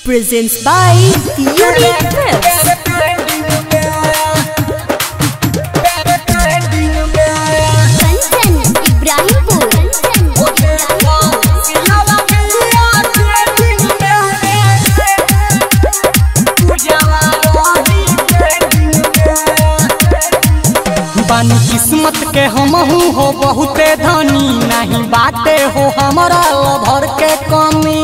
presents by Unique Clips. Kanchan Ibrahimpur बानी किस्मत के हमहू हो बहुते धनी नहीं बाटे हो हमारा लभर के कमी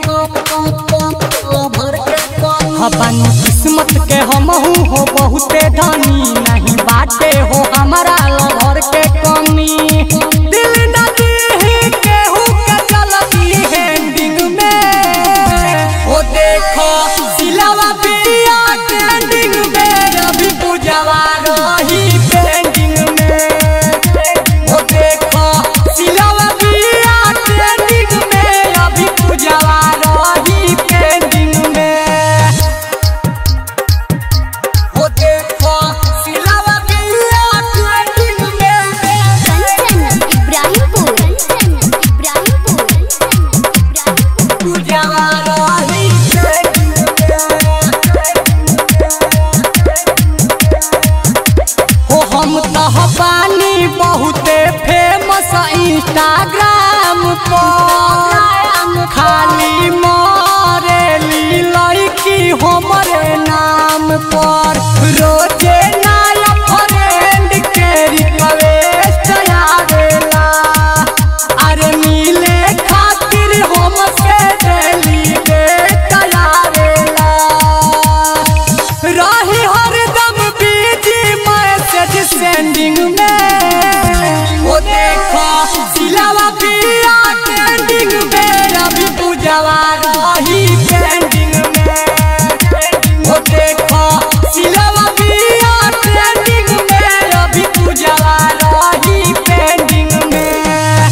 हाँ, बानी किस्मत के हमहू हो बहुते धनी नहीं बाटे हो हमारा लभर के कमी दिल न दीही केहू के चलती हैंडिंग में ओ देखो सिलावा पिया ट्रेंडिंग में अभी पूजवा रही पेंडिंग में ओ देखो सिलावा पिया ट्रेंडिंग में अभी पूजवा रही पेंडिंग में ओ देखो सिलावा पिया ट्रेंडिंग में कंचन इब्राहिमपुर कंचन इब्राहिमपुर पूजवा रही हो हम तह पानी बहुते फेमस इंस्टाग्राम पर खाली मरेली लड़की हमरे नाम पर रोजे नया फ्रेंड के रिक्वेस्ट आवेला अरे मिले खातिर हमसे डेली डेट आवेला रही हरदम बिजी मैसेज सेंडिंग में वो देखो सिलावा पिया ट्रेंडिंग में रवि पूजवा रही पेंडिंग में वो देखो सिलावा पिया ट्रेंडिंग में रवि पूजवा रही पेंडिंग में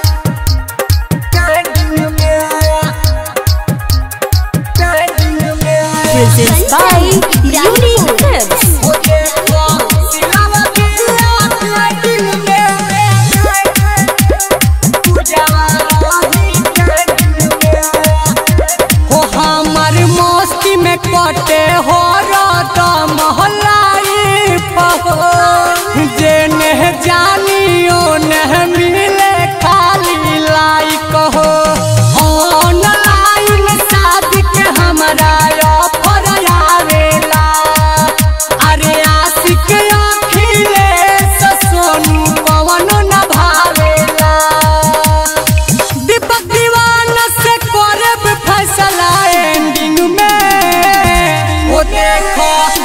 पेंडिंग में पेंडिंग में Presents by Unique Clips. हो हमर मस्ती में कटे हो रात महलाई जे नह जानियो नह मिले खाली लाइक हो ऑनलाइन शादी के हमरा ऑफर आवेला अरे आशिक अखिलेश सोनू पवन न भावेला दीपक दीवाना से करब फैसला एंडिंग में वो देखो